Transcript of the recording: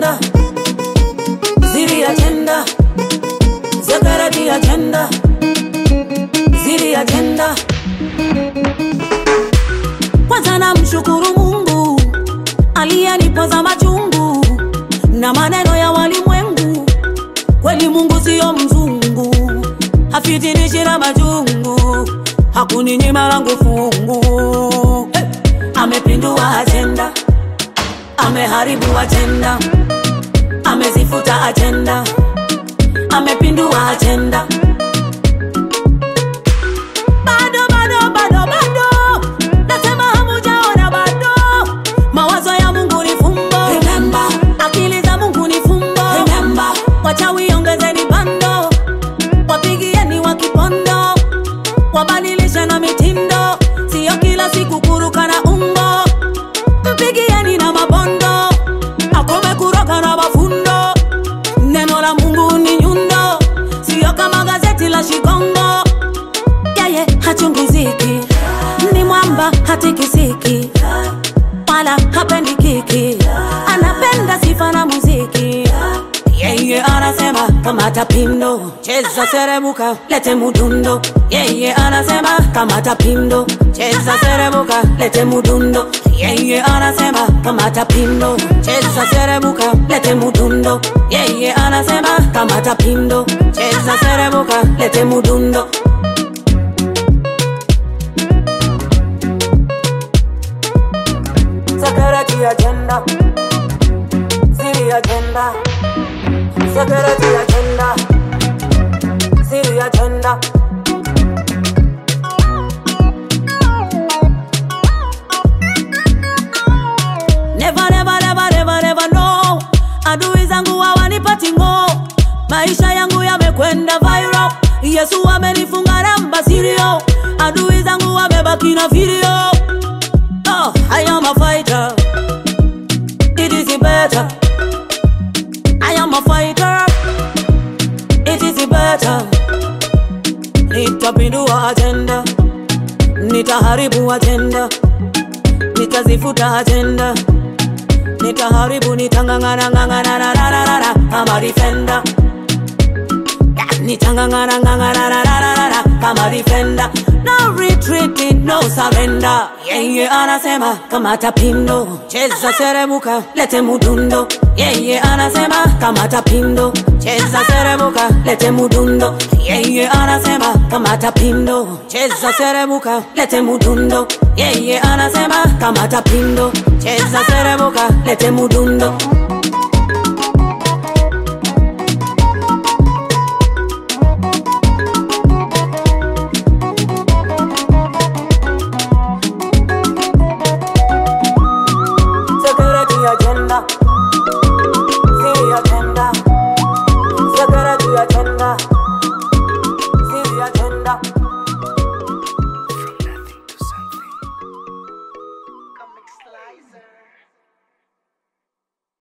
agenda, ziri agenda, zakarati agenda, ziri agenda. Kwanza namshukuru Mungu aliyenipoza machungu na maneno ya walimwengu. Kweli Mungu siyo mzungu, hafitinishi na majungu, hakuninyima langu fungu. Hey! Amepindua ajenda, ameharibu ajenda, amezifuta ajenda, amepindua ajenda. Bado, bado, bado, bado, nasema hamujaona bado. Mawazo ya Mungu ni fumbo, remember. Akili za Mungu ni fumbo, remember. Wachawi ongezeni bando, wapigieni wa kipondo, wabadilishe na mitindo, siyo kila siku kuruka na umbo. Mpigieni na mabondo, akome kuroga na mafundo. Neno la Mungu ni nyundo, siyo kama gazeti la Shikongo yeye hachungiziki, ni mwamba hatikisiki, wala hapendi kiki, anapenda sifa na muziki. Yeye anasema kamata pindo, cheza serebuka, lete mudundo. Yeye anasema kamata pindo, cheza serebuka, lete mudundo. Yeye anasema kamata pindo, cheza serebuka, lete mudundo. Yeye anasema kamata pindo, cheza serebuka, lete mudundo. Security agenda. City agenda. Security agenda. City agenda. Never, never, never, never, never no. Adui zangu hawanipati ngo, maisha yangu yamekwenda viral. Yesu amenifunga namba sirio, adui zangu wamebaki na video. Oh, I am a fighter. It is better. I am a fighter. It is better. Nitapindua agenda, nitaharibu agenda, nitazifuta agenda, nitaharibu, nitangangana ngangana na na na na na. I'm a defender. Nitangangana ngangana na na na na na. I'm a defender. No retreating, no surrender. Yeye anasema kamata pindo, cheza serebuka, lete mudundo. Yeye anasema kamata pindo, cheza serebuka, lete mudundo. Yeye anasema kamata pindo, cheza serebuka, lete mudundo. Yeye anasema kamata pindo, cheza serebuka, lete mudundo.